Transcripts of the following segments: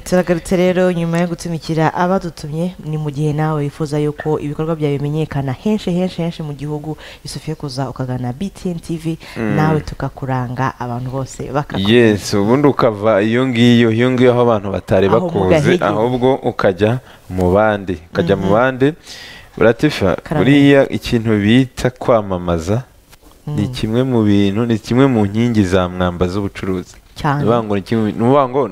turagarutse rero nyuma yo gutumikira abadutumye ni mu gihe nawe wifuza yuko ibikorwa byawe bimenyekana henshi henshi henshi mu gihugu yusufiye kuza ukagana btn tv nawe tukakuranga abantu bose bakakubona yesi ubundi ukava iyo ngiyo iyo ngiyo aho abantu batari Aho bakuzi mugahege. ahubwo ukajya mu bandi ukajya mu bandi uratifa Karame. buriya ikintu bita kwamamaza ni kimwe mu bintu ni kimwe mu nkingi za mwamba z'ubucuruzi cyane Ni ukuvuga ngo ni kimwe- ni ukuvuga ngo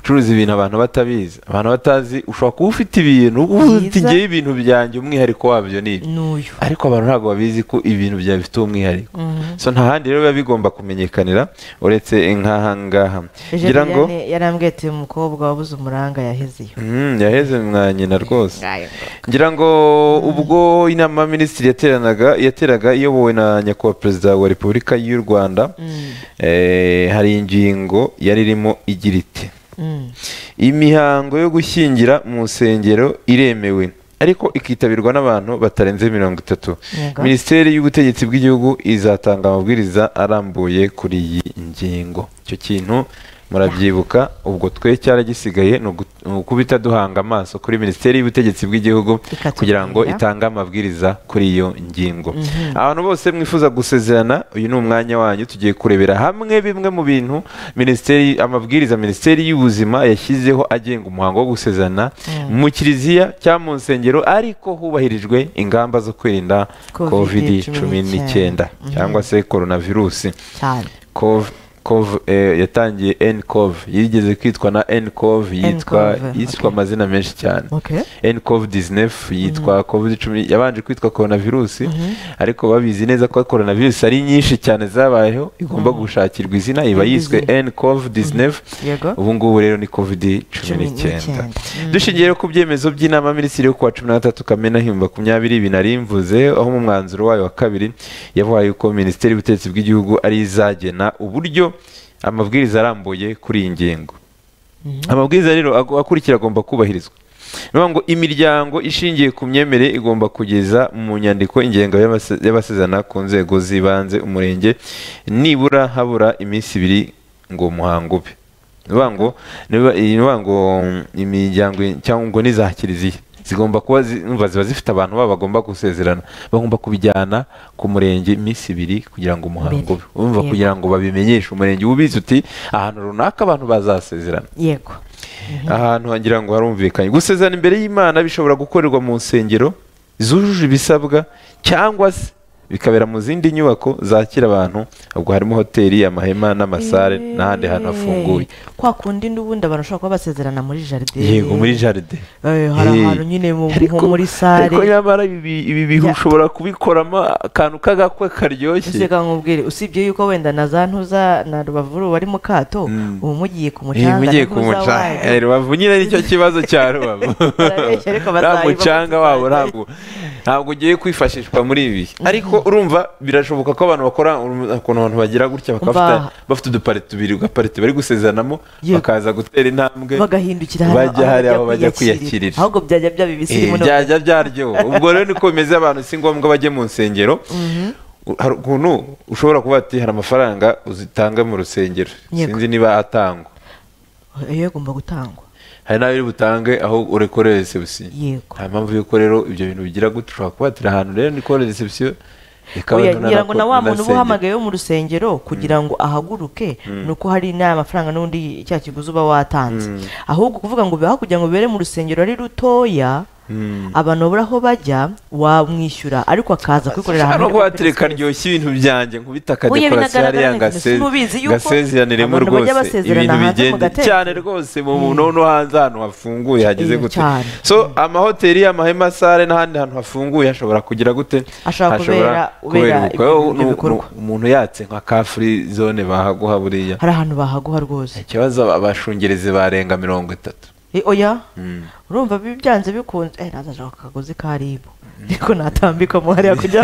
gucuruza ibintu abantu batabizi abantu batazi ushobora kuba ufite ibintu uba ufite Byiza. ngewe ibintu byanjye umwihariko wabyo ni ibi n'uyu ariko abantu ntabwo babizi ko ibintu byawe bifite umwihariko Mhm. so nta handi rero biba bigomba kumenyekanira uretse nk'aha ngaha ngira ngo Josiane yarambwiye ati umukobwa wabuze umuranga yahezeyo Mm, yaheze mwa nyina rwose Ngayo ngo. ngira ngo ubwo inama minisitiri yateranaga yateraga iyobowe na nyakubahwa perezida wa repubulika y'u rwanda Mm, eh, hari ingingo yari irimo igira iti mm. imihango yo gushyingira mu nsengero iremewe ariko ikitabirwa n'abantu batarenze mirongo itatu Yego. minisiteri y'ubutegetsi bw'igihugu izatanga amabwiriza arambuye kuri iyi ngingo icyo kintu murabyibuka ubwo twe cyaragisigaye ni ugu- ni ukubita duhanga amaso kuri minisiteri y'ubutegetsi bw'igihugu Ikatubwira. kugira ngo itange amabwiriza kuri iyo ngingo Mhm. abantu bose mwifuza gusezerana uyu ni umwanya wanyu tugiye kurebera hamwe bimwe mu bintu minisiteri amabwiriza minisiteri y'ubuzima yashyizeho agenga umuhango wo gusezerana Mm. mu kiliziya cyangwa mu nsengero ariko hubahirijwe ingamba zo kwirinda Covid kovidi cumi cumi n'icyenda n'icyenda. cyangwa se korona virusi cyane Cov Cov eh, yatangiye ncov yigeze kwitwa na ncov yitwa Ncov, yitwa okay. amazina menshi cyane okay ncov 19 yitwa covid cumi yabanje kwitwa coronavirus Mhm. ariko babizi neza ko coronavirus ari nyinshi cyane zabayeho igomba gushakirwa izina iba Indi yiswe zina. ncov 19 yego ubu ngubu rero ni covid cumi Cumi n'icyenda n'icyenda. dushingiye rero ku byemezo by'inama ya minisitiri yo kuwa cumi na gatatu kamena himba makumyabiri binarimvuze aho mu mwanzuro wayo wa kabiri yavuga yuko minisiteri y'ubutegetsi bw'igihugu ari izagena uburyo amabwiriza arambuye kuri iyi ngingo amabwiriza rero ago- akurikira agomba kubahirizwa ni ukuvuga ngo imiryango ishingiye ku myemerere igomba kugeza mu nyandiko ingengo y'abase- y'abasezerana ku nzego z'ibanze umurenge nibura habura iminsi ibiri ngo umuhango ube ni ukuvuga ngo niba- ni ukuvuga ngo mm, imiryango cyangwa ngo n'iza kiliziya zigomba kuba zi- umva ziba zifite abantu babo bagomba gusezerana bagomba kubijyana ku murenge iminsi ibiri kugira ngo umuhango ube Mbere. umva Yego. kugira ngo babimenyeshe umurenge ubizi uti ahantu runaka abantu bazasezerana yego ahantu wagira ngo harumvikanye gusezerana imbere y'imana bishobora gukorerwa mu nsengero zujuje ibisabwa cyangwa se bikabera mu zindi nyubako zakira abantu ubwo harimo hoteli amahema n'amasare n'ahandi hantu hafunguye Eh, kwa kundi n'ubundi abantu bashobora kuba basezerana muri jaride yego muri jaride Eh, hari Eh, ahantu nyine mu- ariko- nko muri sare. ariko nyamara ibi ibi bintu Ya. ushobora kubikoramo akantu k'agakwe karyoshye ese ka nkubwire usibye yuko wenda na za ntuza na rubavu bari mu kato Mm. ubu mugiye ku Eh, mucanga na mugiye ku ntuza mucanga wanyu. Eh, rubavu nyine nicyo kibazo cya rubavu Barabeshya ariko nta bazayiba mucanga bazayiba. wabo ntabwo ntabwo ugiye kwifashishwa muri ibi ariko urumva birashoboka ko abantu bakora urumva ukuntu abantu bagira gutya bakaba Umva. bafite- bafite udupari tubiri ugaparite bari gusezeranamo Yego. bakaza gutera intambwe bagahindukira hano bajya aho hari aho bajya kwiyakirira. ahubwo byajya byaba ibisirimu Eh, byajya byaryoha ubwo rero niko bimeze abantu si ngombwa bajye mu nsengero U- hari ukuntu ushobora kuba ati hari amafaranga uzitanga mu rusengero Yego. sinzi niba atangwa iyo agomba gutangwa hari n'ayo uri butange aho urekorere reception Yego. nta mpamvu y'uko rero ibyo bintu bigira gute ushobora kubatira ahantu rero ni kore reception ikaba Oya, nto ngira ngo na wa muntu uba nasengera. uhamagaye wo mu rusengero kugira ngo ahaguruke ni uko hari n'amafaranga n'undi cya kiguzi uba watanze ahubwo kuvuga ngo bibaho kugira ngo bibere mu rusengero ari rutoya abantu babura aho bajya wamwishyura ariko akaza kwikorera Shaka no ahantu hari kuhatereka open space. ryoshye ibintu byanjye nkubita Oya, akadekorasiyo binagaragara hariya neza. Simubizi ngase- yuko ngasezeraniremo abantu bajya rwose basezerana ibintu hanze mu bigende gatezo. cyane rwose mu muntu no hanze ahantu hafunguye hageze Iyo, gute cyane. so amahoteli amahema sare n'ahandi hantu hafunguye hashobora kugira gute Ashobora kubera- ubera ubukwe. ibyo- Wowe ibyo nu- bikorwa. nu- umuntu yatse nka ka free zone bahaguha buriya hari ahantu bahaguha rwose ikibazo aba- abashungerezi barenga mirongo itatu Eh, oya urumva bi- byanze bikunze eh, nazashaka akagozi ka ribu ariko natambikamo hariya kugira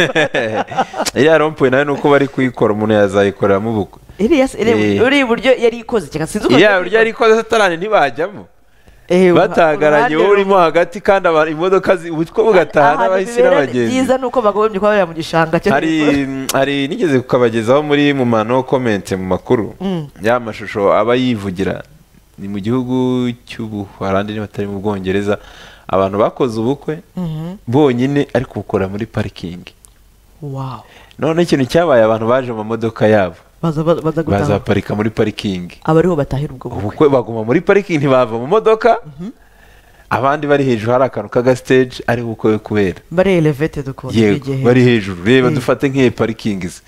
iriya rompuwe nayo ni uko bari kuyikora umuntu yazayikoreramo ubukwe iriya si- iriya- Eh. uriya iburyo yari ikoze cyangwa sinzi uko iriya buryo ariko satarani ntibajyamo Eh, uha- batagaranye wowe uruhande urimo hagati kandi abantu imodoka ubutwe bugataha ahantu n'abahisi bibera n'abagenzi byiza nuko bagombye kuba bari mu gishanga cyo hari hejuru. hari nigeze kukabagezaho muri mu mano komenti mu makuru Mm. ya mashusho aba yivugira ni mu gihugu cy'ubuholandi niba atari mu bwongereza abantu bakoze ubukwe Mhm. bonyine ariko bukora muri parikingi wow none ikintu cyabaye abantu baje mu mamodoka yabo baza baza baza gutaha bazaparika muri parikingi aba ariho batahira ubwo bukwe ubukwe baguma muri parikingi ntibava mu modoka abandi bari hejuru hari akantu k'agasiteji ari bukwe kubera bari elevated ukuntu yego igihe bari hejuru reba Mm. dufate nk'iyi parikingi ze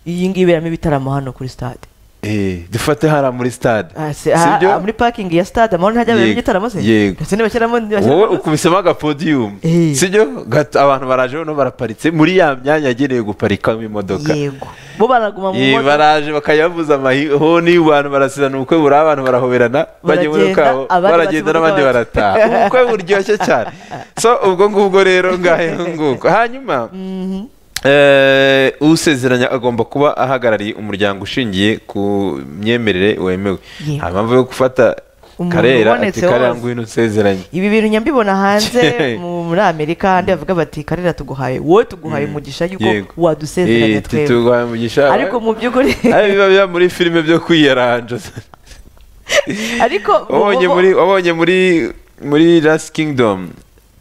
iyi ngiyi iberamo ibitaramo hano kuri stade Eh, dufate hariya muri stade Ah, se- ah, ah, muri parking ya stade amahoro ntajya abera Yego, igitaramo se yego. ndetse ntibashyiramo wowe ukubisemo agapodiyumu Eh. sibyo Gato- abantu baraje noneho baraparitse muri ya myanya yagenewe guparikamo imodoka yego bo baraguma mu Eh, modoka baraje bakayabuza amahoni abantu barasizana ubukwe buriya abantu barahoberana bajya muri Baragenda, kabo abandi baragenda basiba n'abandi imodoka barataha ubukwe buryoshye cyane so ubwo ngubwo rero ngahe nguko hanyuma Mhm. Eh, usezeranya agomba kuba ahagarariye umuryango ushingiye ku myemerere wemewe Yego. hari impamvu yo gufata Umuntu karera ati ubonetse karera wose." ngwino usezeranye ibi bintu nyambibona hanze mu- muri amerika kandi bavuga bati karera tuguhaye wowe tuguhaye Mm. umugisha Yego. yuko wadusezeranye Eh, twebwe tituguhaye umugisha ariko mu by'ukuri Ari biba biba muri filime byo kwiyaranja ariko bo- wabonye bo- muri wabonye muri muri Last Kingdom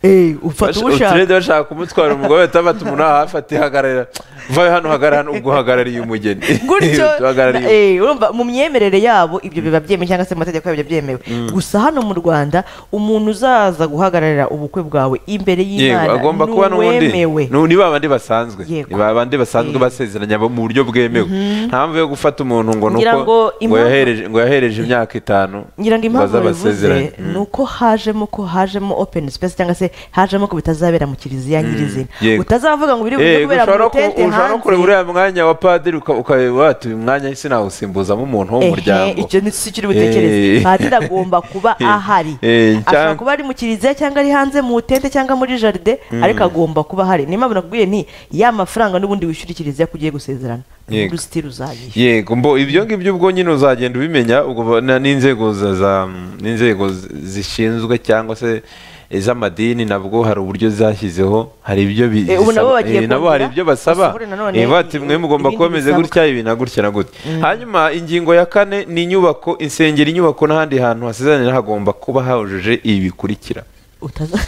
Eh, ufata uwo ushaka uturede bashaka kumutwara umugore bahita bata umuntu ahafata hagarara vayo hano hagarara hano ubwo uhagarariye umugeni gutyo Uhagarariye na- eh, urumva mu myemerere yabo ibyo biba byemewe cyangwa se mu mategeko yabo biba byemewe gusa hano mu rwanda umuntu uzaza guhagararira ubukwe bwawe imbere yego y'imana agomba ni kuba n'ubundi uwemewe. ni ba bandi basanzwe Yego. ni ba bandi basanzwe Yego. basezeranya bo mu buryo bwemewe nta mpamvu yo gufata umuntu ngo Ngira nuko ngo ngo impamvu- yahereje ngo yahereje imyaka itanu ngira ngo impamvu baza babivuze basezeranye. Mm. ni uko hajemo ko hajemo open space cyangwa se hajemo ko bitazabera mu kiliziya nyirizina yego. utazavuga ngo biri bujye Eh, kubera mu ushobora no ku- itente ushobora no kureba hanze uriya mwanya wa padiri uka- ukaba watuye umwanya sinawusimbuzamo umuntu wo mu Ehe, muryango icyo ni si kiri butekereze Eh. padiri agomba kuba Eh, ahari eh, ashobora cyangwa- kuba ari mu kiliziya cyangwa ari hanze mu tente cyangwa muri jaride ariko agomba kuba ahari niyo mpamvu nakubwiye nti ya mafaranga n'ubundi wishyura ikiliziya ko ugiye gusezerana Yego. n'urusiti ruzayishyura yego mbo ibyo ngibyo ubwo nyine uzagenda ubimenya ubwo ba- na- n'inzego za- za- n'inzego zi- zishinzwe cyangwa se iz'amadini nabwo hari uburyo zashyizeho hari ibyo bi- Eh, ubu nabo zisaba. bagiye Eh, nabo hari kongera, ibyo basaba basubure nanone Eh, bati mwe i- mugomba ibindi kuba meze bisabwa." gutya ibi na gutya na gutya hanyuma ingingo ya kane ni inyubako insengero inyubako n'ahandi hantu hasezeranira hagomba kuba hahujuje ibi bikurikira Utaza-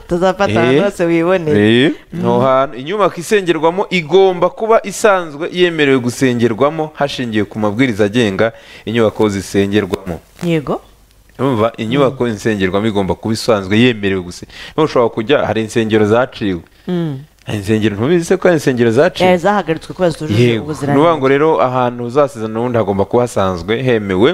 utazafata ahantu Eh, hose wiboneye eh, no hantu inyubako isengerwamo igomba kuba isanzwe yemerewe gusengerwamo hashingiwe ku mabwiriza agenga inyubako zisengerwamo yego Urumva inyubako isengerwamo igomba kuba isanzwe yemerewe gusa ushobora kujya hari insengero zaciwe Mm. hari insengero ntubizi se ko hari insengero zaciwe Eh, zahagaritswe kubera zitujuje yego ni ukuvuga ubuziranenge ngo rero ahantu uzasezerana ubundi hagomba kuba hasanzwe hemewe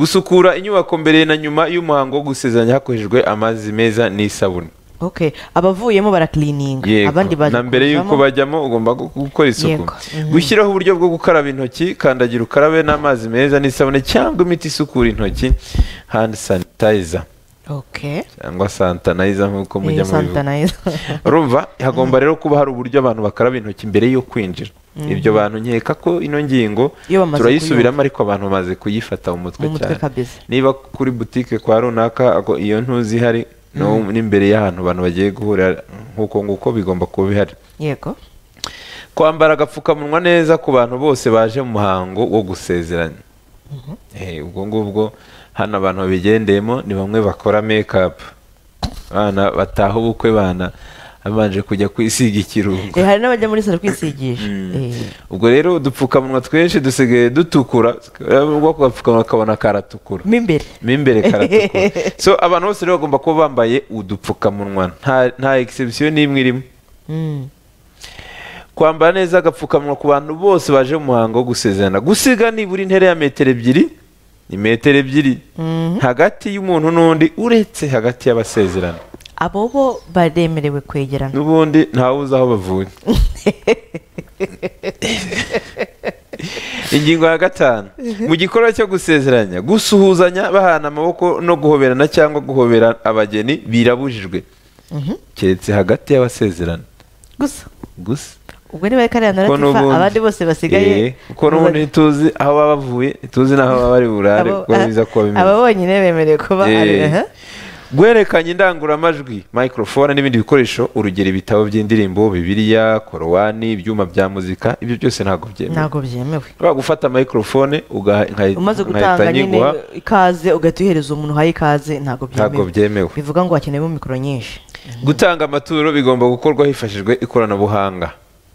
gusukura inyubako mbere na nyuma y'umuhango wo gusezeranya hakoreshejwe amazi meza n'isabune okay abavuyemo barakilininga abandi yego baje na mbere y'uko kuzamo. bajyamo ugomba gu- gukora isuku Yego. Mhm. gushyiraho uburyo bwo gukaraba intoki kandagira ukarabe n'amazi meza n'isabune cyangwa imiti isukura intoki hand sanitizer okay cyangwa santanayiza nk'uko Eh, mujya Santa mubivuga Nice. urumva hagomba rero kuba hari uburyo abantu bakaraba intoki mbere yo kwinjira ibyo bantu nkeka ko ino ngingo Iyo bamaze turayisubiramo ariko abantu bamaze kuyifata mu mutwe Mu mutwe cyane kabisa. niba kuri butike kwa runaka ako- iyo ntuzi ihari no- n'imbere y'ahantu abantu bagiye guhurira nk'uko nguko bigomba kuba bihari yego kwambara agapfukamunwa neza ku bantu bose baje mu muhango wo gusezeranya Eh, ubwo ngubwo hano abantu babigendeyemo ni bamwe bakora mekapu abana bataha ubukwe bana babanje kujya kwisiga ikirungo Eh, hari n'abajya muri salo kwisigisha Eh, ubwo rero udupfukamunwa twinshi dusigaye dutukura ubwo ako gapfukamunwa kabona karatukura mo imbere mo imbere karatukura so abantu bose rero bagomba kuba bambaye udupfukamunwa nta- nta egisebusiyo n'imwe irimo Mm. kwambara neza agapfukamunwa ku bantu bose baje mu muhango wo gusezerana gusiga nibura intera ya metero ebyiri ni metero ebyiri Mhm. hagati y'umuntu n'undi uretse hagati y'abasezerana abo bo baremerewe kwegerana n'ubundi ntawe uzi aho bavuye ingingo ya gatanu mu gikorwa cyo gusezeranya gusuhuzanya bahana amaboko no guhoberana cyangwa guhobera abageni birabujijwe Mhm. keretse hagati y'abasezerana gusa gusa ubwo niba ari kariya Kuko naratifa n'ubundi- abandi bose Eh, basigaye kuko n'ubundi ntituzi aho baba bavuye ntituzi n'aho baba bari burare Abo- kuko biza kuba aba bimeze bonyine bemerewe kuba ari Eh, aha. gwerekanye indangururamajwi microphone n'ibindi bikoresho urugero ibitabo by'indirimbo bibiliya korowani ibyuma bya muzika ibyo byose ntabwo byemewe ntabwo byemewe ushobora gufata microphone ugaha- nkahi- umaze nkahita gutanga nyine nyiguha ikaze ugahita uhereza umuntu uhaye ikaze ntabwo ntabwo byemewe byemewe bivuga ngo hakeneyemo mikoro nyinshi gutanga amaturo bigomba gukorwa hifashishijwe ikoranabuhanga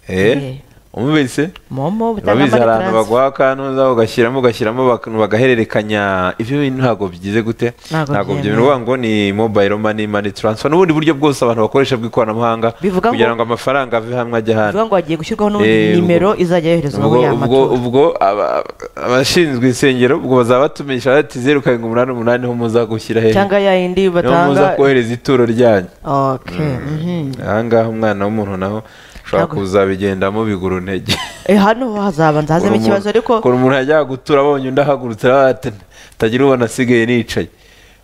Eh. eh umubese momo butanga urabizi hari money ahantu transfer baguha akantu uza ugashyiramo ugashyiramo baka- bagahererekanya ibyo bintu ntabwo bigize gute Ntabwo ntabwo byemewe. byemewe ngo ni mobile money money transfer n'ubundi buryo bwose abantu bakoresha bw'ikoranabuhanga Bivuga ngo- kugira ngo amafaranga ave hamwe ajya ahandi bivuga ngo hagiye gushyirwaho n'ubundi Eh, ubwo- nimero izajya yoherezwa aho ubwo ya ubwo maturo ubwo aba- abashinzwe insengero ubwo bazaba batumisha bati zeru karindwi umunani umunani niho muza gushyira hehe cyangwa ya yindi niho muza batanga kohereza ituro ryanyu Ok, mhm. ahangaha umwana w'umuntu naho ushobora Ntabwo- kuzabigendamo bigura untege Eh, hano hazabanza hazamo ikibazo ariko ukuntu umuntu yajyaga gutura abonye undi ahagurutse aravuga ati, atagira ubona asigaye nicaye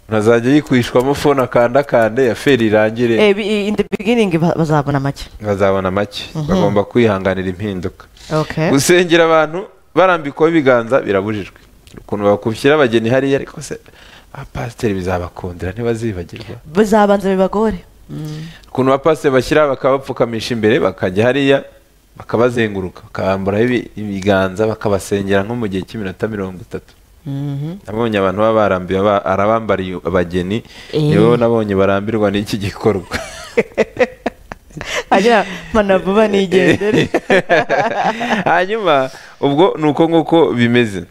umuntu azajya yikwishwamo fone akandakande ya feri irangire eh, bi- in the beginning ba- bazabona make bazabona make bagomba kwihanganira impinduka okay gusengera abantu barambikwaho ibiganza birabujijwe ukuntu bakubishyira abageni hariya ariko se abapasiteri bizabakundira ntibazibagirwa bizabanza bibagore Mm. ukuntu abapasiteri bashyira bakaba bapfukamisha imbere bakajya hariya bakabazenguruka bakabamburaho ibi- ibiganza bakabasengera nko mu gihe cy'iminota mirongo itatu Mhm. nabonye abantu baba barambiwe aba- arabambariye abageni Eh. nibo nabonye barambirwa n'iki gikorwa agira mana vuba nigendere hanyuma ubwo ni uko nguko bimeze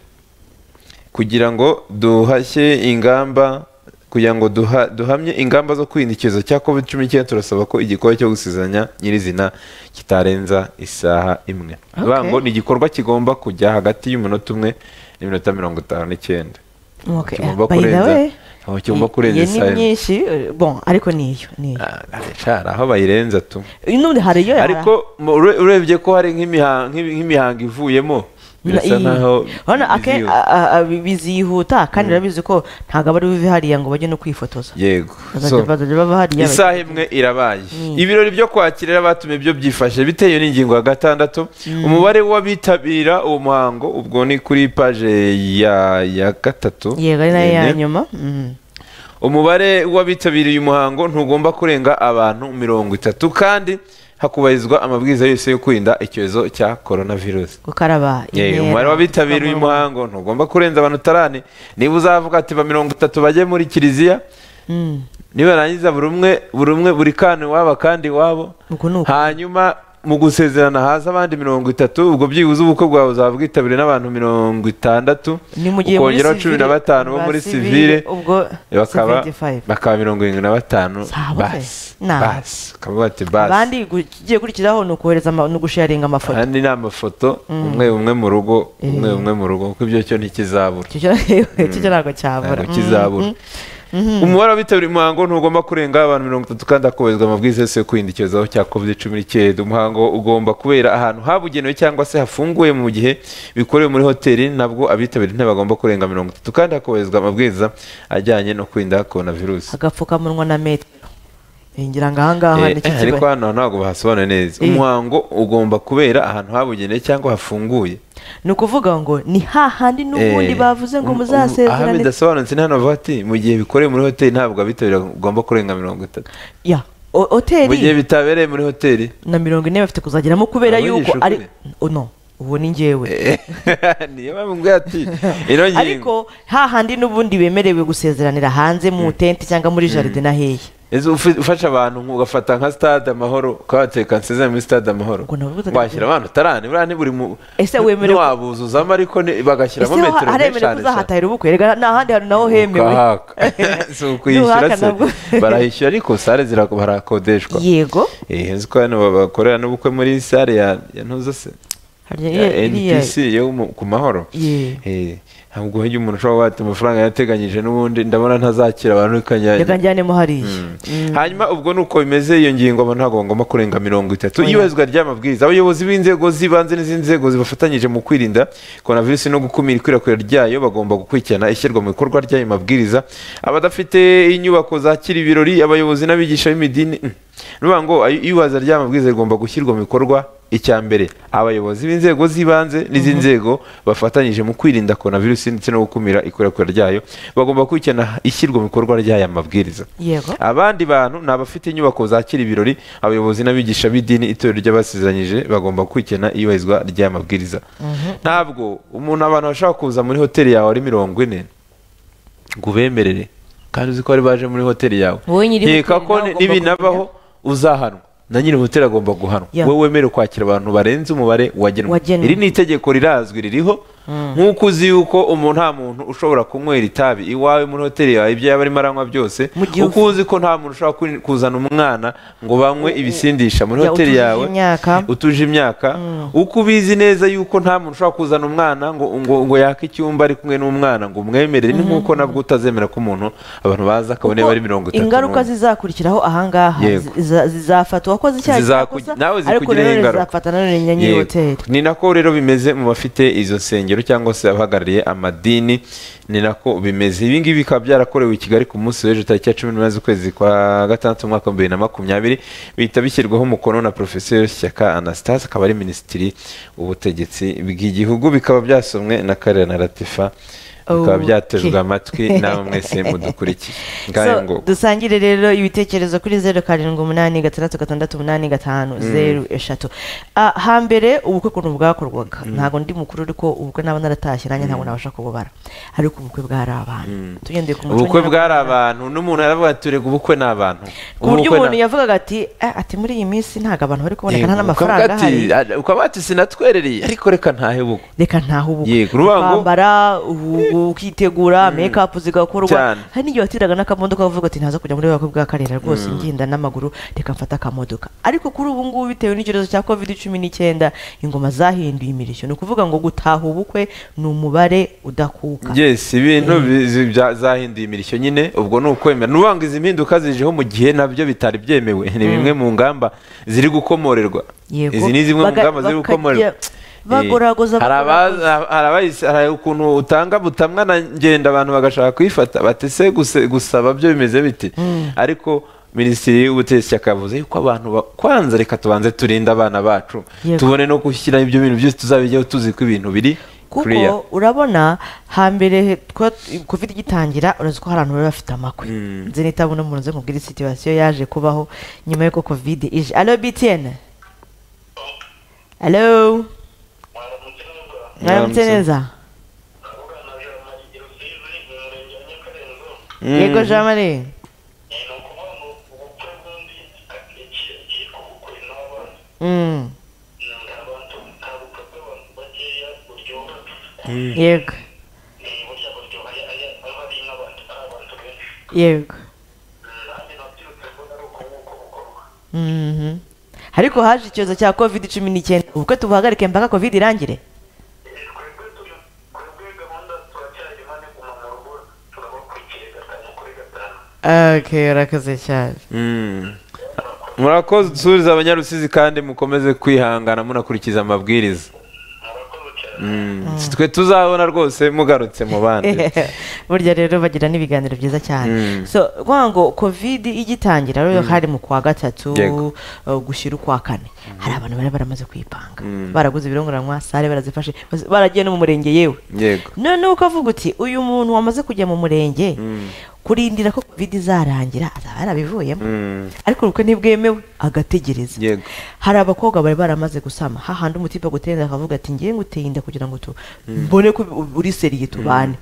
kugira ngo duhashye ingamba kugira ngo duha, duhamye ingamba zo kwirinda icyorezo cya covid cumi n'icyenda turasaba ko igikorwa cyo gusuzanya nyirizina kitarenza isaha imwe Okay. okay. ngo ni igikorwa kigomba kujya hagati y'umunota umwe n'iminota mirongo itanu n'icyenda Okay, Kigomba by the kurenza- way, aho kigomba i- kurenza iyi isaha ni imwe. myinshi eh, bon ariko niyo niyo Ah, shara aho bayirenza tu n'ubundi hari iyo ariko mu- ure- urebye ko hari nk'imiha- nk'ibi- nk'imihango ivuyemo birasa nk'aho biziwe. bizihuta kandi urabizi ko ntabwo aba ari bive hariya ngo bajye no kwifotoza yego bazajya So, bazajya baba hariya isaha imwe irabaye Mm. ibirori byo kwakira abatumye byo byifashe bitewe n'ingingo ya gatandatu umubare w'abitabira uwo muhango ubwo ni kuri paje ya ya gatatu yego ari nayo ya Ene. nyuma Mhm. umubare w'abitabiriye umuhango ntugomba kurenga abantu mirongo itatu kandi hakubahirizwa amabwiriza yose yo kwirinda icyorezo cya korona virusi gukaraba Yewe, intera, umubare w'abitabiriye kuva mu- umuhango ntugomba kurenza abantu utarane niba uzavuga ati ba mirongo itatu bajye muri kiliziya Mm. nibarangiza buri umwe buri umwe buri kana iwabo kandi iwabo Uko ni uko. hanyuma mu gusezerana haza abandi mirongo itatu ubwo byibuze ubukwe bwawe uzaba bwitabiriwe n'abantu mirongo itandatu ni mu gihe muri ukongeraho cumi na civile- batanu bo ba muri civile, sivire ubwo bakaba 75. bakaba mirongo irindwi na batanu Sawa pe. basi Nah. basi ukavuga ati basi abandi gu- ikigiye kurikiraho ni ukohereza ama- ni ugusharinga amafoto kandi ni amafoto umwe umwe mu rugo umwe Eh. umwe mu rugo kuko ibyo cyo ntikizabura Icyo cyo- icyo cyo ntabwo cyabura ntabwo kizabura Mhm. Mhm. umubare w'abitabiriye umuhango ntugomba kurenga abantu mirongo itatu kandi hakubahirizwa amabwiriza yose yo kwirinda icyorezo cya covid cumi n'icyenda umuhango ugomba kubera ahantu habugenewe cyangwa se hafunguye mu gihe bikorewe muri hoteli nabwo abitabiriye ntibagomba kurenga mirongo itatu kandi hakubahirizwa amabwiriza ajyanye no kwirinda korona virusi agapfukamunwa na metero ngira ngo ahangaha Eh, ni cyo ariko kibaye hano ntabwo bahasobanura neza Eh. umuhango ugomba kubera ahantu habugenewe cyangwa hafunguye ni ukuvuga ngo ni hahandi n'ubundi Eh, bavuze ngo um- um- aha muzasezerane bidasobanutse ni hano bavuga ati mu gihe bikorewe muri hoteli ntabwo abitabiriye ugomba kurenga mirongo itatu ya o- mu gihe hoteli bitabereye muri hoteli na mirongo ine bafite kuzageramo kubera Abo yuko yigisha ari ukuri. Oh, no ubu ni njyewe niyo mpamvu ngo ati ino ngingo ariko hahandi n'ubundi bemerewe gusezeranira hanze mu tente cyangwa muri jaride na hehe Ese ufi- ufasha abantu nk- ugafata nka stade amahoro ukabateka nsezere muri stade amahoro Ubwo navuga ati- washyira abantu utarane buriya ni buri mu Ese wemerewe- ntiwabuzuzamo ariko ni- bagashyiramo ese ho metero nyinshi haremerewe cyane cyane kuzahatahira ubukwe rega nta handi hantu naho hemewe ukahaka si ukwishyura Nuhaka se nabwo. barahishyura ariko sale zira- barakodeshwa yego Eh, nzi ko hano ba- bakorera n'ubukwe muri sale ya ya ntuza se hari ya iriya- iriya- NPC yo mu- ku mahoro Yeah. Eh, ntabwo hirya umuntu ushobora guhata amafaranga yateganyije n'ubundi ndabona ntazakira abantu reka ikanya njyanemo hariya Mm. hanyuma ubwo ni uko bimeze iyo ngingo abantu ntabwo bagomba kurenga mirongo itatu Oya. iyubahirizwa ry'amabwiriza abayobozi b'inzego z'ibanze n'izindi nzego zibafatanyije mu kwirinda korona virusi no gukumira ikwirakwira ryayo bagomba gukurikirana ishyirwa mu bikorwa ry'ayo mabwiriza abadafite inyubako zakira ibirori abayobozi n'abigisha b'imidini mm, nuvuga ngo ay- iyubaza ry'aya mabwiriza rigomba gushyirwa mu bikorwa icya mbere abayobozi b'inzego z'ibanze n'izindi nzego bafatanyije mu kwirinda korona virusi ndetse no gukumira ikwirakwira ryayo bagomba gukurikirana ishyirwa mu bikorwa ry'aya mabwiriza yego abandi bantu ni abafite inyubako zakira ibirori abayobozi n'abigisha b'idini itorero ry'abasezeranyije bagomba gukurikirana iyubahirizwa ry'aya mabwiriza ntabwo umuntu abantu bashobora kuza muri hoteli yawe ari mirongo ine ngo ubemerere kandi uzi ko bari baje muri hoteli yawe Wowe nyiri nkeka hoteli ko nawe ugomba nibinabaho uzahanwa na nyiri hoteli agomba guhanwa Yeah. wowe wemerewe kwakira abantu barenze umubare wagenwe Wagenwe. iri ni itegeko rirazwi ririho nk'uko uzi yuko umuntu nta muntu ushobora kunywera itabi iwawe muri hoteli yawe ibyo yaba arimo aranywa byose Mu gihe uko uzi ko nta muntu ushobora ku- kuzana umwana ngo banywe ibisindisha muri Ya, hoteli utujuje yawe imyaka. utuje imyaka uko ubizi neza yuko nta muntu ushobora kuzana umwana ngo ngo ngo yake icyumba ari kumwe n'umwana ngo umwemerere ni nk'uko nabwo utazemera ko umuntu abantu baza akabona niba ari mirongo itatu ingaruka n'umwe. zizakurikiraho ahangaha Yego. ziza- zizafatwa ko zicyaha Zizaku- cyakosa, nawe ariko zikugiraho nanone ingaruka. zizafata nanone na nyiri Yego. hoteli ni nako rero bimeze mu bafite izo nsengero cyangwa se abahagarariye amadini ni nako bimeze ibi ngibi bikaba byarakorewe i kigali ku munsi w'ejo tariki ya cumi n'umunani z'ukwezi kwa gatandatu umwaka wa bibiri na makumyabiri bihita bishyirwaho umukono na porofeseri shyaka anastase akaba ari minisitiri w'ubutegetsi bw'igihugu bikaba byasomwe na karera na ratifa bikaba Okay. byatejwe amatwi namwe mwese mudukurikiye ngayo ngo so dusangire rero ibitekerezo kuri zeru karindwi umunani gatandatu gatandatu umunani gatanu zeru eshatu Ah, hambere ubukwe ukuntu bwakorwaga ntabwo ndi mukuru ariko ubukwe naba naratashye nanjye ntabwo nabasha kububara ariko ubukwe bwari abantu tugendeye ku muco ubukwe nyarwanda, bwari abantu n'umuntu yaravuga ati "Erega ubukwe ni abantu ku buryo Ubukwe ni- umuntu yavugaga ati "Ah, ati muri iyi minsi ntabwo abantu bari kuboneka nta Yego, n'amafaranga ukavuga ahari ati, "Ah, ukaba ati sinatwerereye ariko reka ntahe buko reka ntaho ubukwe Yego, uruvuga ngo- kwambara ubu- ukitegura make up zigakorwa Cyane. hari n'igihe watiraga n'akamodoka uvuga ati ntaza kujya muri bakwe bwa karera rwose ngenda n'amaguru reka mfata akamodoka ariko kuri ubu ngubu bitewe n'icyorezo cya covid cumi n'icyenda ingoma zahinduye imirishyo ni ukuvuga ngo gutaha ubukwe ni umubare udakuka yes ibintu bizi- bya- zahinduye imirishyo nyine ubwo ni ukwemera n'uvuga ngo izi mpinduka zijeho mu gihe nabyo bitari byemewe ni bimwe mu ngamba ziri gukomorerwa Yego. izi ni zimwe mu Baga- ngamba ziri bakajya gukomorerwa bagoragoza, Eh, hari bagoragoza. abaza- hari abahise- hari ukuntu utanga butamwa na ngenda abantu bagashaka kuyifata batese gusaba byo bimeze biti ariko minisitiri w'ubutegetsi yakavuze yuko abantu ba- kwanza reka tubanze turinde abana bacu Yego. tubone no gushyira ibyo bintu byose tuzabijyaho tuzi ko ibintu biri clear. kuko urabona hambere twa- covid igitangira urazi ko hari abantu bari bafite amakwe nzi nitabona umuntu nze nkubwira situation yaje kubaho nyuma y'uko covid ije alo btn alo mwaramutse neza Mm. yego jean marie Mm. yego yego Mhm. ariko haje icyorezo cya covid cumi n'icyenda ubukwe tubuhagarike mpaka covid irangire okay urakoze cyane Mm. murakoze dusubiza abanyarusizi kandi mukomeze kwihangana munakurikiza amabwiriza Mm. Si twe tuzabona rwose mugarutse mu bandi burya rero bagira n'ibiganiro byiza cyane Mm. so kuvuga ngo covid igitangira rero hari mu kwa gatatu Yego. uh, gushyira ukwa kane hari abantu bari baramaze kwipanga baraguze ibirongoranwa sare barazifashe bas- baragiye no mu murenge yewe yego noneho ukavuga uti uyu muntu wamaze kujya mu murenge kurindira ko covid izarangira azaba yarabivuyemo Mm. ariko ubukwe ntibwemewe agategereza Yego. hari abakobwa bari baramaze gusama hahandi umutipe agutenda akavuga ati ngiye nguteye inda kugira ngo tu mbone ko uri seriye tubane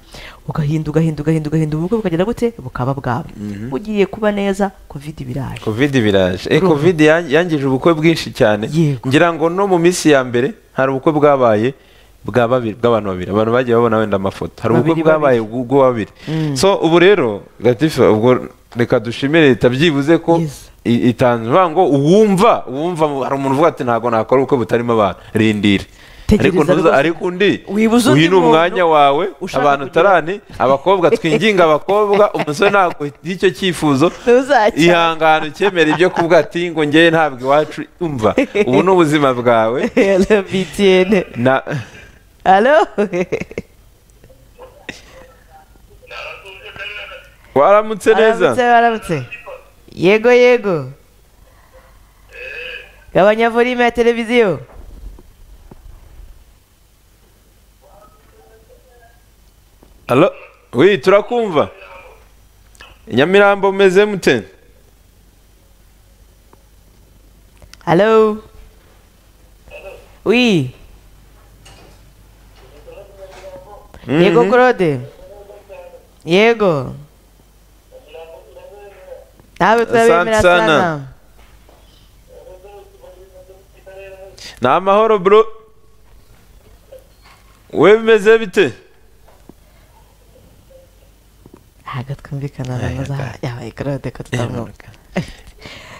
ugahinda ugahinda ugahinda ugahinda ubukwe bukagera gute bukaba bwawe ugiye kuba neza covid biraje covid biraje eh covid yan- yangije ubukwe bwinshi cyane Yego. ngira ngo no mu minsi ya mbere hari ubukwe bwabaye bwa babiri bw'abantu babiri abantu bagiye babona wenda amafoto hari ubukwe Babiri, bwabaye ubwo babiri so ubu rero latifa ubwo reka dushimire leta byibuze ko Yes. i- itanze uvuga ngo uwumva uwumva hari umuntu uvuga ati ntabwo nakora ubukwe butarimo abantu rindire Tegereza ariko ntuza rwose. ariko undi Wibuze undi uyu ni muntu umwanya wawe ushaka abantu kugira- tarani abakobwa twinginga abakobwa umusore ntabwo y'icyo cyifuzo Ntuzakire. ihangane ukemera ibyo kuvuga ati ngo njyewe ntabwo iwacu umva ubu ni ubuzima bwawe Hello, BTN. na Hello? waramutse neza Waramutse, waramutse. yego yego gabanya volume ya televiziyo alo wi turakumva nyamirambo meze mute halo wi yego claude yego nawe turabemera Asante sana. sana ni amahoro bro we bimeze bite ntabwo twumvikana na Eh, nazo da. yabaye claude ko tutamwumva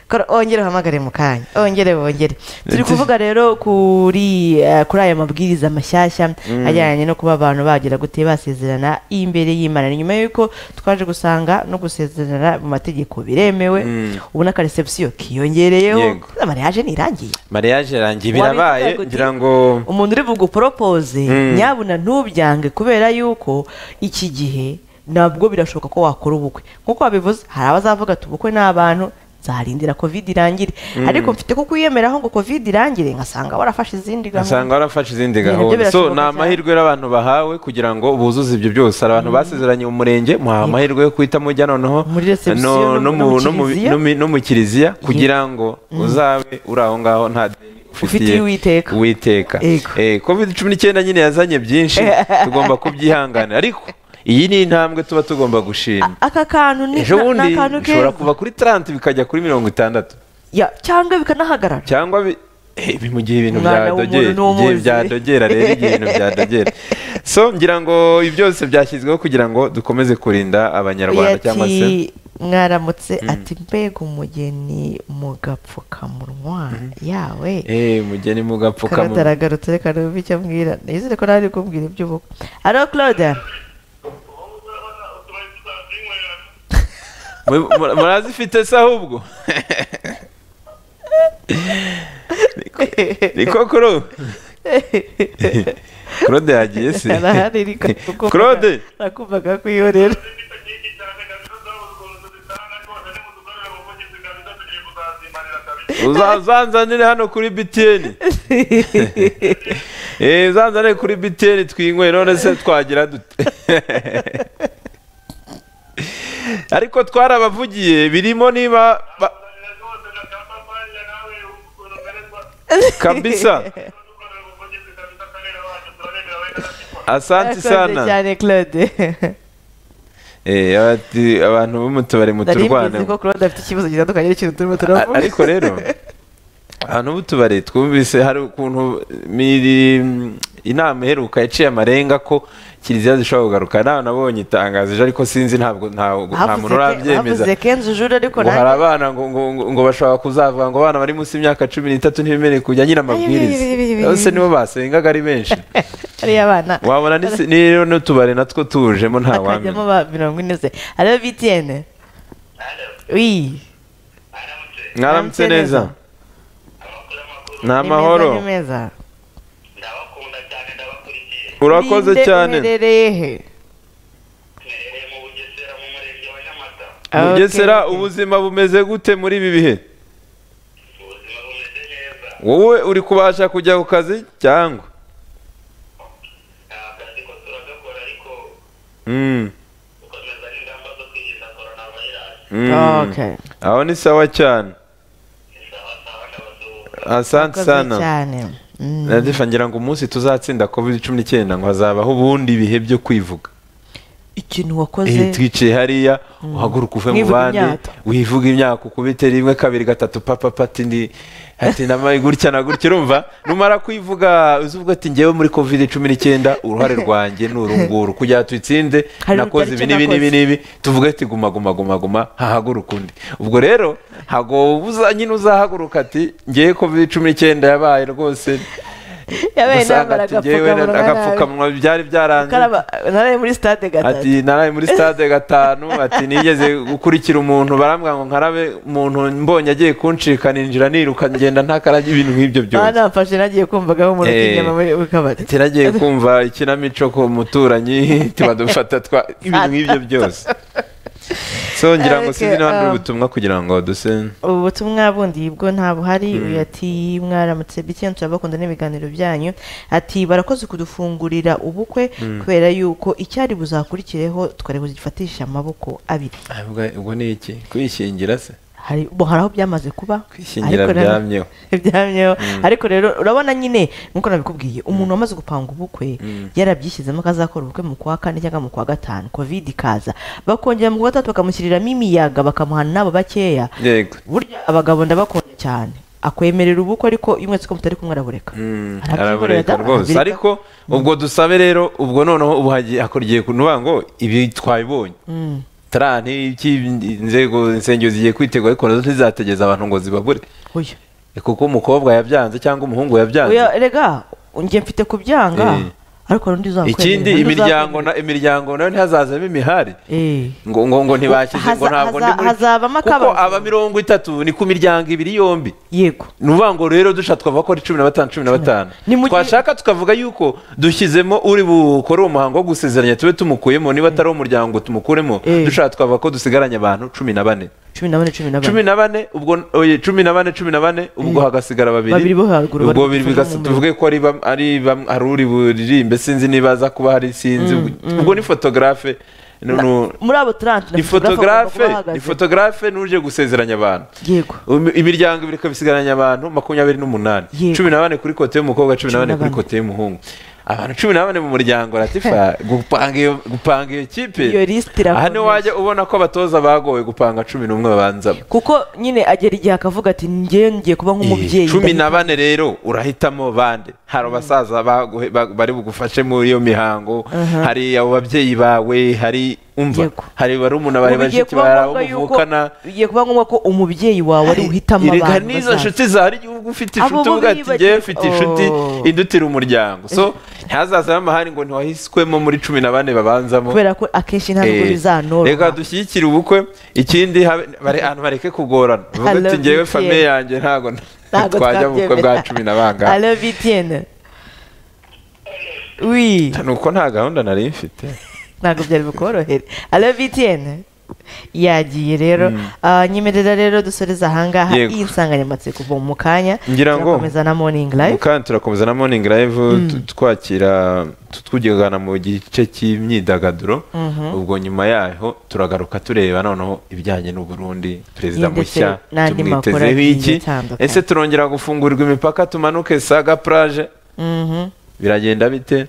Kora- ongere uhamagare mu kanya ongere wongere turi Ndetse- kuvuga rero kuri eh, kuri aya mabwiriza mashyashya ajyanye no kuba abantu bagira gute basezerana imbere y'imana ni nyuma y'uko twaje gusanga no gusezerana mu mategeko biremewe Mm. ubu n'akaresebusiyo kiyongereyeho Yego. mariage ntirangiye mariage yanjye Wabivuga birabaye gute? ngira ngo umuntu uri buguporopoze Mm. nyabuna ntubyange kubera yuko iki gihe nabwo birashoboka ko wakora ubukwe nk'uko wabivuze hari abazavuga ati ubukwe ni abantu nzarindira covid irangire ariko mfite ko kwiyemeraho ngo covid irangire nkasanga warafashe izindi gahunda asanga warafashe izindi Ibintu byo gahunda so birashoboka ni cyane. amahirwe rero abantu bahawe kugira ngo buzuze ibyo byose hari abantu basezeranye umurenge muhawe amahirwe yo guhita mujya noneho Muri reception no no- no mu mu- no mu- kiliziya. no mu- no mu kiliziya kugira ngo uzabe uri aho ngaho nta deni Ufitiye Uwiteka. Uwiteka. Yego. Eh, covid cumi n'icyenda nyine yazanye byinshi tugomba kubyihanganira ariko iyi ni intambwe tuba tugomba gushima A- aka kantu ni ejo na- ni bundi akantu keza. bishobora kuva kuri 30 bikajya kuri mirongo itandatu Ya, cyangwa bikanahagarara cyangwa bi- eh, bi- mu gihe ibintu Umwana byadogera w'umuntu igihe n'umuzi. byadogera rero igihe ibintu byadogera so ngira ngo ibi byose byashyizweho kugira ngo dukomeze kurinda abanyarwanda cyangwa se ati mwaramutse ati mbega umugeni mu gapfukamunwa yawe Eh, mugeni mugapfukamunwa karataragarutse reka numve icyo ambwira nizere ko nawe ari kumbwira iby'ubukwe alo claude Mwe- mura- murazifite se ahubwo niko kuro claude yagiye se arahari reka kukumva- claude nakumvaga kwihorera uzazanzanire hano kuri btn Eh, uzanzanire kuri btn twinyweye none se twagira dute ariko twarabavugiye birimo niba ba- kabisa asanti Urakoze sana cyane claude Eh, abati- abantu bo mu tubari nari muturwane mbizi ko claude afite ikibazo gitandukanye n'ikintu turimo turavuga A- ariko rero ahantu b'utubari twumvise hari ukuntu miri- inama iheruka yaciye amarenga ko kiliziya zishobora kugaruka nawe nabonye itangazo ejo ariko sinzi ntabwo ntabwo- nta muntu urabyemeza bavuze kenzo jure ariko ngo hari abana ngo ngo ngo, ngo bashobaka kuzavuga ngo abana bari munsi y'imyaka cumi n'itatu ntibemerewe kujya nyine amabwiriza Ay, ay, ay, ay, ay. bose nibo basengaga ari benshi ariyo abana wabona n'isi- n'iyo n'utubari natwo tujemo nta akajyamo wamenya ba mirongo ine se alo btn oui mwaramutse neza ni ni meza, amahoro ni meza ndabakunda cyane ndabakurikiye urakoze Ninde cyane uherereye he mwereye mu bugesera mu murenge wa nyamata Ah, mugesera okay, okay. ubuzima bumeze gute muri ibi bihe ubuzima bumeze neza wowe uri kubasha kujya ku kazi cyangwa nta kazi ko turagakora ariko Mm, dukomeza n'ingamba zo kwirinda korona vayirasi mm. Okay. aho ni sawa cyane isawa sawa ndabasuhuza asante Urakoze sana cyane Mm. nadifa ngira ngo umunsi tuzatsinda covid cumi n'icyenda ngo hazabaho ubundi bihe byo kwivuga ikintu Eh, wakoze twicaye hariya uhaguruka uve mu Mwivuga bandi imyato. wivuga imyaka ukubite rimwe kabiri gatatu papa pati ndi ati namaye gutya na gutya urumva numara kwivuga uzuvuga ati ngewe muri covid cumi n'icyenda uruhare rwanjye ni urunguru kugira ngo tuyitsinde Hari nakoze ibi urubyaro n'ibi icyo n'ibi nakoze. n'ibi tuvuge ati guma guma guma guma hahaguruka undi ubwo rero ntabwo uza nyine uzahaguruka ati ngewe covid cumi n'icyenda yabaye rwose yabaye usanga nambara ati ngewe agapfukamunwa nabi. agapfukamunwa byari byaranze Ukaraba- naraye muri stade gatatu ati naraye muri stade gatanu ati nigeze gukurikira umuntu barambwira ngo nkarabe umuntu mbonye agiye kuncika ninjira niruka ngenda ntakarage ibintu nk'ibyo aha byose namfashe nagiye kumvagaho umuntu Eh. ukinyama muri mu kabari Ati, nagiye kumva ikinamico ku muturanyi tubadufata twa ibintu nk'ibyo byose so ngira Okay, ngo sinzi niba hari um, ubutumwa kugira ngo duse ubu butumwa bundi bwo nta buhari uyu ati mwaramutse bityo turabakunda n'ibiganiro byanyu ati barakoze kudufungurira ubukwe kubera yuko icyari buzakurikireho twari bugifatisha amaboko abiri ubwo ni iki kwishingira se hari bo hari aho byamaze kuba kwishingira ariko rero- byamyeho byamyeho ariko rero urabona nyine nk'uko nabikubwiye umuntu wamaze gupanga ubukwe Mm. yarabyihisemo ko azakora ubukwe mu kwa kane cyangwa mu kwa gatanu covid ikaza bakongera mu kwa gatatu bakamushyiriramo imiyaga bakamuha n'abo bakeya yego burya abagabo ndabakunda cyane akwemerera ubukwe ariko iyo mwese ko mutari kumwe arabureka Mm, Arabyihorera arabureka da, rwose arabureka. ariko ubwo dusabe rero ubwo noneho ubu hagiye hakurigiye kuvuga ngo ibi twabibonye Mm. taranti inzego insengero zigiye kwitegura ariko nazo ntizategeza abantu ngo zibabure Oya. Eh, kuko umukobwa yabyanze cyangwa umuhungu yabyanze Oya, rega njye mfite kubyanga Eh. ariko hari undi uzakwemera ikindi undi imiryango uzakwemera. na- imiryango nayo ntihazazemo imihari Eh. ngo ngo ngo ntibashyize ngo Haza- ntabwo ndi haza- muri hazabamo kuko akabazo. aba mirongo itatu ni ku miryango ibiri yombi yego ni ukuvuga ngo rero dushaka twavuga ko ari cumi na batanu cumi na batanu Ni mu gihe- twashaka tukavuga yuko dushyizemo uri bukore uwo muhango wo gusezeranya tube tumukuyemo niba atari umuryango tumukuremo Eh. dushaka twavuga ko dusigaranye abantu cumi na bane cumi na bane cumi na bane cumi na bane ubwo oye, cumi na bane cumi na bane ubwo Eh. hagasigara babiri Babiri bo haruguru bari ubwo babiri gufasha bigasa- mu muriro. tuvuge ko ari bam- ari bam- hari uri buririmbe sinzi niba aza kuba hari sinzi ubwo ni fotogarafe nu- nu- muri abo turanti ni fotogarafe ni fotogarafe n'uje gusezeranya abantu yego Imi- imiryango ibiri ikaba isigaranye abantu makumyabiri n'umunani Yego. cumi na bane kuri kote y'umukobwa cumi na Cumi bane na kuri bane. kote y'umuhungu abantu cumi na bane mu muryango ratifa gupanga iyo gupanga iyo kipe Iyo list irakomeye. aha niho wajya ubona ko abatoza bagowe gupanga cumi n'umwe babanza kuko nyine agera igihe akavuga ati njyewe ngiye kuba nk'umubyeyi cumi ndahita- na bane rero urahitamo bande hari abasaza baguhe- ba- bari bugufashe muri iyo mihango Aha. hari abo babyeyi bawe hari umva Yego. hari barumuna bawe Ubu bigiye bashiki kuba bawe abo ngombwa yuko- muvukana bigiye kuba ngombwa ko umubyeyi wawe ari uhitamo Erega abantu n'izo bazaza. nshuti zahari igihugu ufite Abo inshuti bo uvuga ati biyibagirwa. ngewe mfite inshuti Oh. indutira umuryango so ntihazazamo amahari ngo ntiwahiswemo muri cumi na bane babanzamo kubera ko akenshi nta nubwo Eh, bizanoroha reka dushyigikire ubukwe ikindi habe- bare- abantu bareke kugorana uvuga I ati love ngewe you, famiye Pierre. yanjye ntabwo na- Ntabwo twajya mu bukwe bwa twabyemera. cumi na bangahe I love you, Etienne. Oui, ni uko nta gahunda nari mfite ntabwo byari bukorohere. I love you, Etienne. Yagiye rero Ah, nyemerera rero dusoreze ahangaha Yego. iyi nsanganyamatsiko kuva mu kanya Ngira ngo- turakomeza na morning live kandi turakomeza na morning live tu- twakira tu- tujyana mu gice cy'imyidagaduro ubwo nyuma yaho turagaruka tureba noneho ibijyanye n'uburundi perezida Ye, ndetse mushya n'andi makuru tumwitezeho agiye iki atandukanye. ese turongera gufungurwa imipaka tumanuke saga plage Mhm. biragenda bite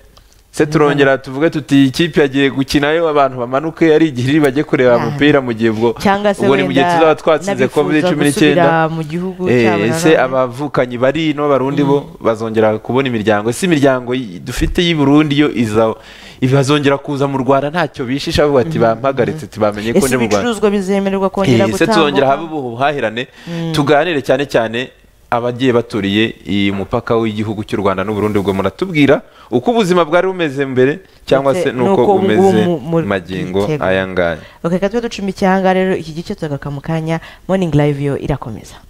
se turongera tuvuge tuti iyi kipe yagiye gukinayo abantu bamanuke ari igihe iri bajye Ah. kureba umupira mu gihe ubwo cyangwa se ubwo ni mu gihe tuzaba twatsinze n'abifuza covid cumi gusubira n'icyenda mu gihugu cyabo Eh, na ese none. abavukanyi bari ino barundi bo bazongera kubona imiryango si imiryango y- dufite y'i Burundi yo iza bazongera kuza mu Rwanda ntacyo bishisha bavuga ati bampagaritse ati bamenye ko ese ndi mu Rwanda ibicuruzwa bizemererwa kongera Eh, ese tuzongera habe gutambuka ubuhahirane tuganire cyane cyane abagiye baturiye iyi mupaka w'igihugu cy'u Rwanda n'u Burundi ubwo muratubwira uko ubuzima bwari bumeze mbere cyangwa Ndetse se nuko n'uko ubu bumeze mu- mu- magingo Gitega. aya ngaya ok reka tube ducuma icyanga rero iki gice tugaka mu kanya morning live yo irakomeza